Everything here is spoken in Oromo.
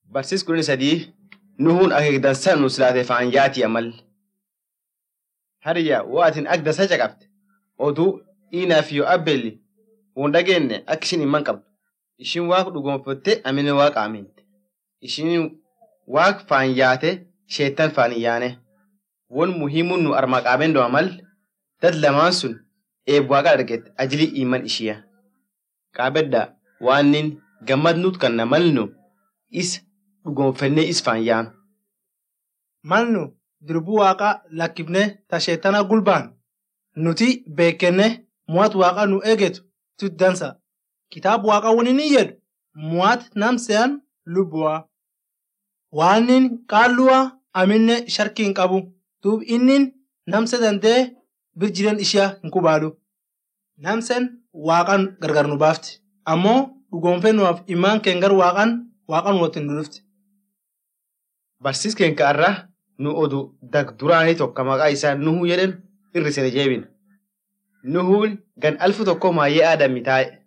Barsiis kudhanii sadii nuhuun akeekdansa nu silaate faan yaati amal. Hariyyaa waa atin ak dansa caqabte oduu dhiinaaf yoo abbelli won dhageenne akka ishin himman qabdu. Ishin waaqa dhugoonfatte amine waaqa aminte. Ishin waaqa faan yaate sheettan faan hin yaane. Won muhiimuun nu armaa qaabeen doo amal dad lamaan sun eeb waaqa argette ajili iman ishiya. Qaabedda waannin gammad nut kan na malnu is dhugoonfannee is faan yaanu. malnu dirbu waaqa lakkifne ta sheetana gulbaan nuti beekenne muwat waaqa nu eegetu tut dansa kitaab waaqa wonin jedhu muwat namseyan lubbuwa waannin qaalluwa aminne sharki hin qabu duub innin namse dandee bir jiren ishiya hin kubaadu namsen waaqan gargar nu baafti ammoo dhugoonfennuwaaf imaan keen gar waaqan waaqan wotin nu dhufti Barsiis keenka irraa nu odu dag duraanii tokko maqaa isaa Nuhuu jedhan irrisine jeebina. Nuhuun gan alfu tokko maayyee aadamii taa'e.